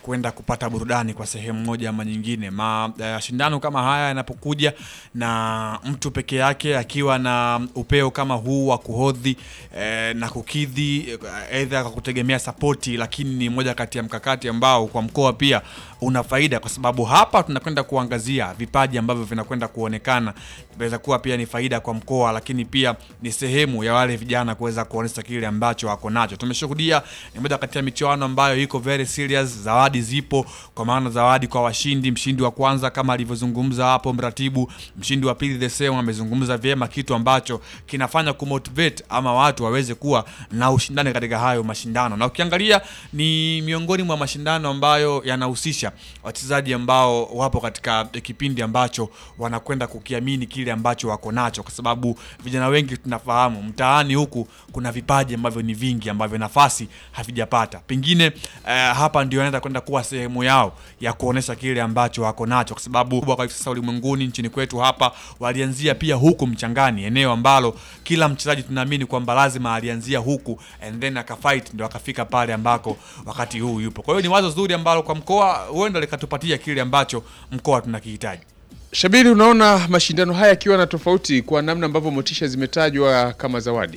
kwenda kupata burudani kwa sehemu moja ama nyingine. Mashindano kama haya yanapokuja na mtu peke yake akiwa na upeo kama huu wa kuhodhi eh, na kukidhi eh, aidha kwa kutegemea sapoti, lakini ni moja kati ya mkakati ambao kwa mkoa pia una faida, kwa sababu hapa tunakwenda kuangazia vipaji ambavyo vinakwenda kuonekana, inaweza kuwa pia ni faida kwa mkoa, lakini pia ni sehemu ya wale vijana kuweza kuonyesha kile ambacho wako nacho. Tumeshuhudia ni moja kati ya michuano ambayo iko very serious, zawadi zipo, kwa maana zawadi kwa washindi, mshindi wa kwanza kama alivyozungumza hapo mratibu, mshindi wa pili the same, amezungumza vyema, kitu ambacho kinafanya kumotivate ama watu waweze kuwa na ushindani katika hayo mashindano, na ukiangalia ni miongoni mwa mashindano ambayo yanahusisha wachezaji ambao wapo katika kipindi ambacho wanakwenda kukiamini kile ambacho wako nacho, kwa sababu vijana wengi tunafahamu mtaani huku kuna vipaji ambavyo ni vingi ambavyo nafasi havijapata. Pengine eh, hapa ndio anaenda kwenda kuwa sehemu yao ya kuonesha kile ambacho wako nacho, kwa sababu kwa hivi sasa ulimwenguni, nchini kwetu hapa walianzia pia huku Mchangani, eneo ambalo kila mchezaji tunaamini kwamba lazima alianzia huku and then akafight ndio akafika pale ambako wakati huu yupo. Kwa hiyo ni wazo zuri ambalo kwa mkoa huenda likatupatia kile ambacho mkoa tunakihitaji. Shabiri, unaona mashindano haya yakiwa na tofauti kwa namna ambavyo motisha zimetajwa kama zawadi?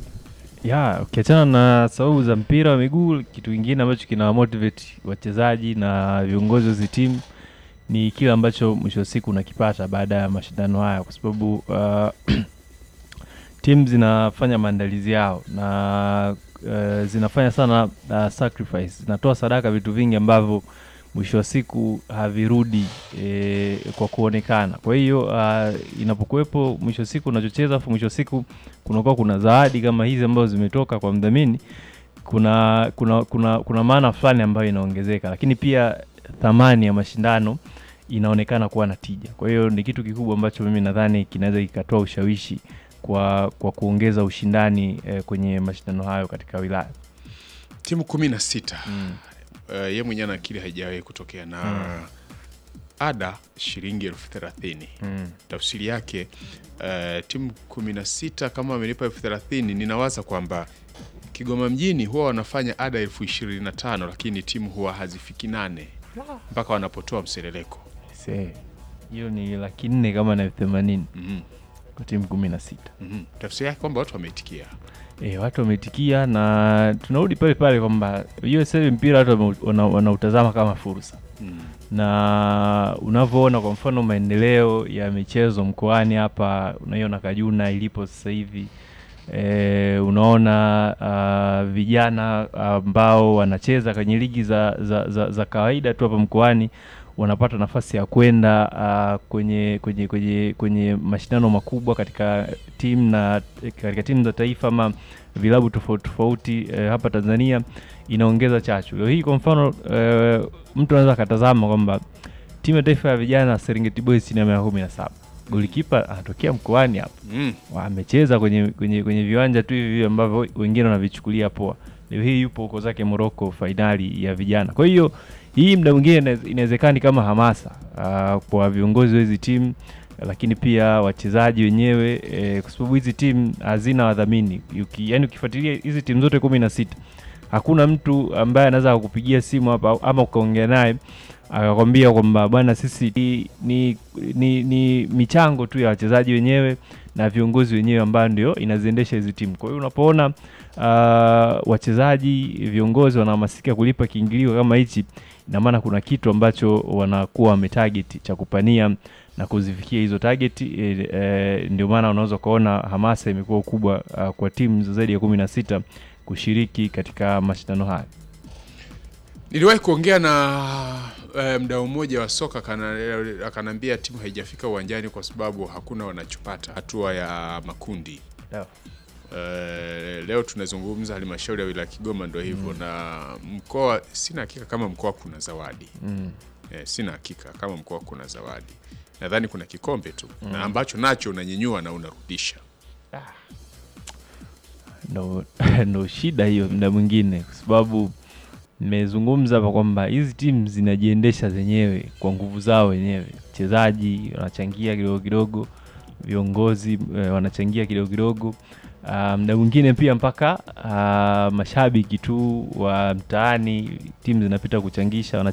ya ukiachana na sababu za mpira wa miguu, kitu kingine ambacho kina motivate wachezaji na viongozi wa hizi timu ni kile ambacho mwisho wa siku unakipata baada ya mashindano haya, kwa sababu uh, timu zinafanya maandalizi yao na uh, zinafanya sana uh, sacrifice, zinatoa sadaka vitu vingi ambavyo mwisho wa siku havirudi e, kwa kuonekana. Kwa hiyo uh, inapokuwepo mwisho wa siku unachocheza, afu mwisho wa siku kunakuwa kuna zawadi kama hizi ambazo zimetoka kwa mdhamini, kuna kuna kuna, kuna maana fulani ambayo inaongezeka, lakini pia thamani ya mashindano inaonekana kuwa na tija. Kwa hiyo ni kitu kikubwa ambacho mimi nadhani kinaweza kikatoa ushawishi kwa kwa kuongeza ushindani eh, kwenye mashindano hayo katika wilaya. Timu kumi na sita Mm. uh, ye mwenyewe anakiri haijawahi kutokea na ada shilingi elfu thelathini Mm. tafsiri yake uh, timu kumi na sita kama wamelipa elfu thelathini ninawaza kwamba Kigoma mjini huwa wanafanya ada elfu ishirini na tano lakini timu huwa hazifiki nane mpaka wanapotoa mseleleko. Se, hiyo ni laki nne kama na elfu themanini Mhm, kwa timu kumi na sita. mhm. Tafsiri yake kwamba watu wameitikia. E, watu wameitikia na tunarudi pale pale kwamba hiyo sasa hivi mpira watu wame- wana- wanautazama kama fursa, Mm. na unavyoona kwa mfano maendeleo ya michezo mkoani hapa, unaiona Kajuna ilipo sasa hivi e, unaona ah, vijana ambao wanacheza kwenye ligi za, za, za, za kawaida tu hapa mkoani wanapata nafasi ya kwenda ah, kwenye, kwenye, kwenye, kwenye mashindano makubwa katika timu na katika timu za taifa ama vilabu tofauti tofauti eh, hapa Tanzania inaongeza chachu. Leo hii kwa mfano eh, mtu anaweza akatazama kwamba timu ya taifa ya vijana Serengeti Boys chini ya miaka kumi na saba golikipa anatokea mkoani hapa Mm. amecheza kwenye, kwenye, kwenye viwanja tu hivi hivi ambavyo wengine wanavichukulia poa. Leo hii yupo huko zake Morocco fainali ya vijana. Kwa hiyo hii muda mwingine inawez- inawezekana ni kama hamasa ah, kwa viongozi wa hizi timu lakini pia wachezaji wenyewe eh, kwa sababu hizi timu hazina wadhamini. Uki, yani ukifuatilia hizi timu zote kumi na sita hakuna mtu ambaye anaweza kukupigia simu hapa ama ukaongea naye akakwambia kwamba bwana, sisi ni, ni, ni, ni michango tu ya wachezaji wenyewe na viongozi wenyewe ambayo ndio inaziendesha hizi timu. Kwa hiyo unapoona uh, wachezaji viongozi wanahamasika kulipa kiingilio kama hichi, ina maana kuna kitu ambacho wanakuwa wametarget cha kupania na kuzifikia hizo target e, e, ndio maana unaweza ukaona hamasa imekuwa kubwa uh, kwa timu za zaidi ya kumi na sita kushiriki katika mashindano haya. Niliwahi kuongea na eh, mdau mmoja wa soka akana- akaniambia timu haijafika uwanjani kwa sababu hakuna wanachopata hatua ya makundi. Eh, leo tunazungumza halmashauri ya wilaya Kigoma ndio hivyo na mkoa, sina hakika kama mkoa kuna zawadi Mm. eh, sina hakika kama mkoa kuna zawadi. Nadhani kuna kikombe tu na ambacho nacho unanyenyua na unarudisha. ndo, ndo shida hiyo mda mwingine, kwa sababu nimezungumza hapa kwamba hizi timu zinajiendesha zenyewe kwa nguvu zao wenyewe. Wachezaji wanachangia kidogo kidogo, viongozi eh, wanachangia kidogo kidogo, Ah, mda mwingine pia mpaka ah, mashabiki tu wa mtaani, timu zinapita kuchangisha,